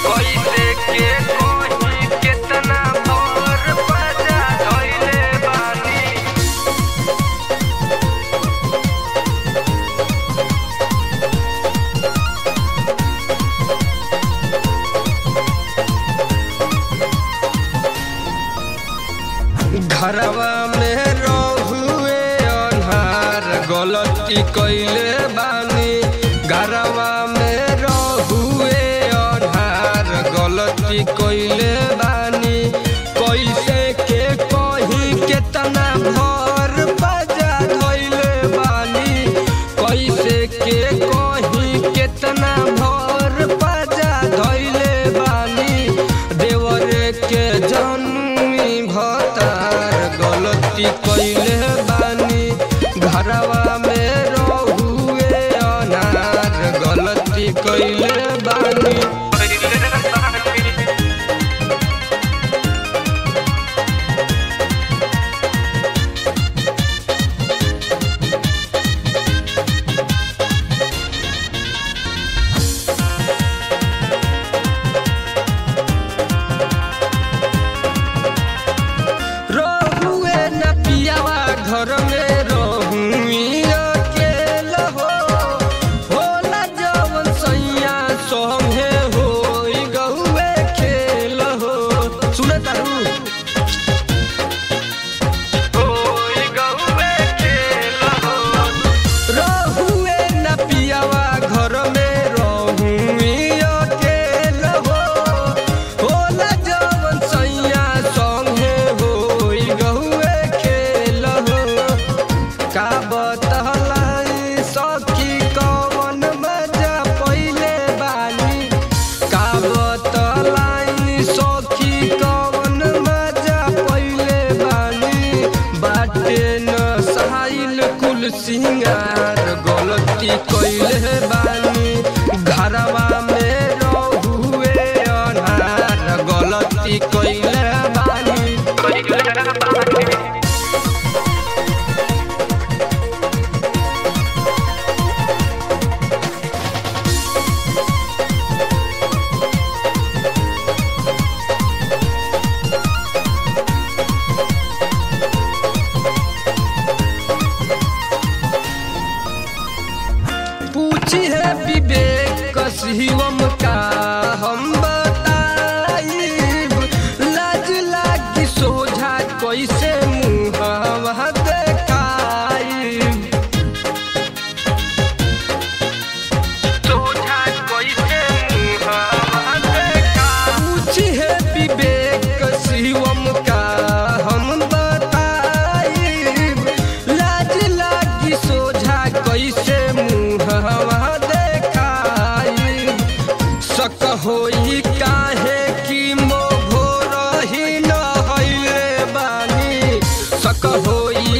कैसे के कोही केतना भोर बजा धइले बानी घरवा में रहुए अन्हार गलती कैले बानी घरवा में रहुए अन्हार गलती कैले बानी कैसे के कही केतना भर बजा धइले बानी कैसे के कही केतना भर बजा धइले बानी देवर के जन्मी भतार गलती कैले बानी घरवा में रहुए अनार गलती कैले बानी रहुए न पियावा घर में रहुई अकेला हो होला जवन सैया संगे होई गहुए खेल हो सुने तारू होई गहुए खेल हो रहुए न पियावा घर में रहुई अकेल हो होला जवन सैया संगे होई गहुए खेल हो का बतलाई सखी कवन मजा पहिले बानी का बतलाई सखी कवन मजा पहिले बानी बाटे न सहाइल कुल सिंगार गलती कैले बानी घरवा में रहुए अनार गलती कैले बानी कैले बानी पूछी है विवेक शिवम का हम बताइब लाज लागी सोझा कैसे मुहवा देखाइब सोझा कैसे मुहवा देखाइब पूछी है विवेक शिवम का हम बताइब लाज लागी सोझा कैसे मुहवा देखाइब सक होई काहे कि मोघोर ही न हइले बानी सक होई